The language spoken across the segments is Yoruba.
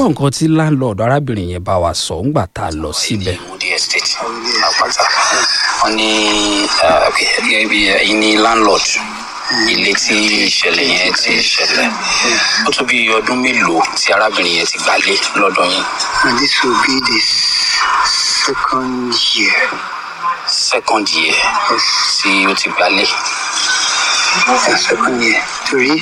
gbọ́ nǹkan tí láńlọ́ọ̀dù arábìnrin yẹn bá wa sọ ńgbà tá a lọ síbẹ̀. Moody Estate àpáta wọn ní gẹ́gẹ́ bí ẹ̀yin ní landlord ilé tí ìṣẹ̀lẹ̀ yẹn ti ṣẹlẹ̀ ó tó bí ọdún mélòó tí arábìnrin yẹn ti gbálé lọ́dọ̀ yín And this will be the second year. second year tí ó ti gbálé The second year. Torí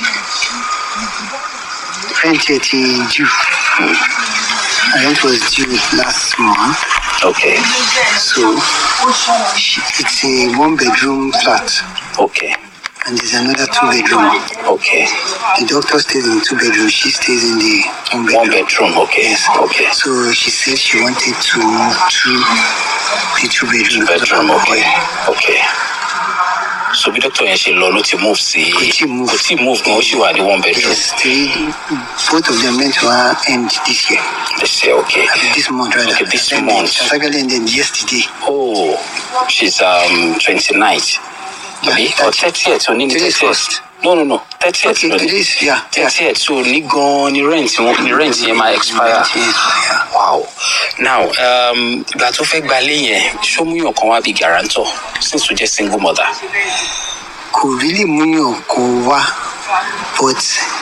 rent yẹn ti due. And rent was due last month. okay So she, it's a one bedroom flat. okay And there's another two bedroom. okay The doctor stays in two bedroom. She stays in the one bedroom. one bedroom okay okay So she said she wanted to move to the two bedroom. bedroom okay okay so bí dókítà yẹn ṣe lọ ló ti move sí Kò tíì move. kò tí move gan ó sì wà ní one bedroom Yes, three, both of them meant to end this year. this year okay I mean, this month rather. Okay, this And month. It actually ended yesterday. oh she's um twenty ninth àbí Yeah, or thirtieth òní ní today's thirtieth first. no no no thirtieth Okay, today's, yeah. yeah. thirtieth so ní gan ni rent wọn ni rent yẹn máa expire Yes, yeah. wow now um, ìgbà tó fẹ́ gbalé yẹn ṣómúyàn kan wá bí guarantor since tó jẹ́ single mother Kò really múyàn kó wá, but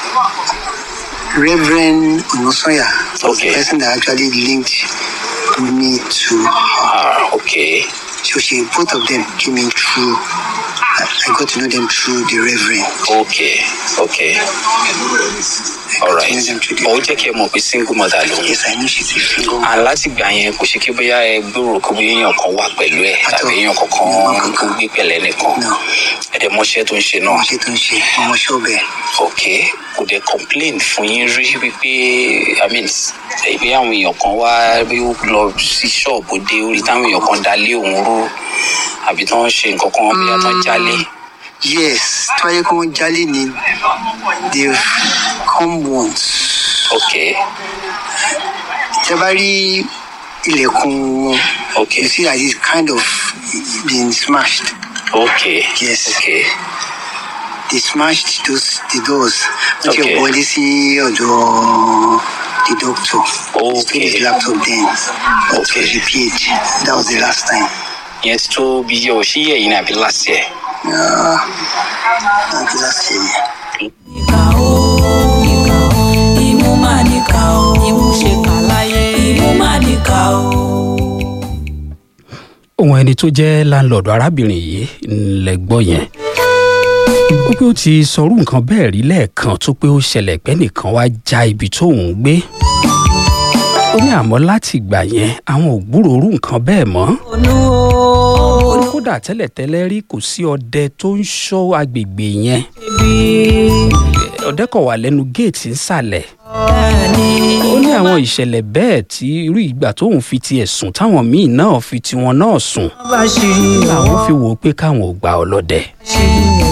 Reverend Onosoya was Okay. the person that actually linked me to her. ah okay So she, both of them came in through, I, I got to know them through the Reverend. okay okay I got alright to know them through the ó jẹ́ kí ẹ mọ̀ pé single mother lòun Yes, I know she's a single and láti gbà yẹn kò ṣe kí bóyá ẹ gbòòrò kó bóyá èèyàn kan wà pẹ̀lú ẹ Àtọ. tàbí èèyàn kankan kó gbé pẹ̀lẹ́ nìkan No. ẹ̀dẹ̀ mọ́ṣẹ́ tó ń ṣe náà ọmọ ṣe tó ń ṣe ọmọ ṣọ́ọ̀bẹ̀. ok kò dẹ̀ complain fún yín rí wípé i mean ìbí àwọn èèyàn kan wá bí ó lọ sí ṣọ́ọ̀bù dé orí táwọn èèyàn kan dalé òun rú àbí tí wọ́n ṣe nǹkan kan bí wọ́n tán jálé Yes, tí wọ́n yẹ kí wọ́n jálè ní they come once. ok Tẹ bá rí ilẹ̀kùn wọn, ok you see that it's kind of been smashed. ok Yes. ok They smashed those the doors. Wọ́n ti Okay. wọlé sí ọ̀dọ̀ the doctor. He stole his Okay. laptop then. That Okay. was repaid. That was the last time. ìyẹn ti tó bí yẹ ò sí yẹ yìí ní àbí last year Uh, that was last year. ìkà ó ìkà ó imú máa níkà ó imú ṣe kà láyé imú máa níkà ó. ohun ẹni tó jẹ́ láńlọ́ọ̀dù arábìnrin yìí ńlẹ̀ gbọ́ yẹn ó pé ó ti sọrú nǹkan bẹ́ẹ̀ rí lẹ́ẹ̀kan tó pé ó ṣẹlẹ̀ pé nìkan wá já ibi tó ń gbé ó ní àmọ́ láti ìgbà yẹn àwọn ò gbúròó nǹkan bẹ́ẹ̀ mọ́ onú ó o ní kódà tẹ́lẹ̀tẹ́lẹ̀ rí kò sí ọdẹ tó ń ṣọ́ agbègbè yẹn bí ọdẹ kọ̀ wà lẹ́nu géètì ńsàlẹ̀ ẹni ó ní àwọn ìṣẹ̀lẹ̀ bẹ́ẹ̀ tí irú ìgbà tóun fi tiẹ̀ sùn táwọn míì náà fi tiwọn náà sùn bá ṣe làwọn fi wò ó pé káwọn ò gba ọlọ́dẹ. ṣe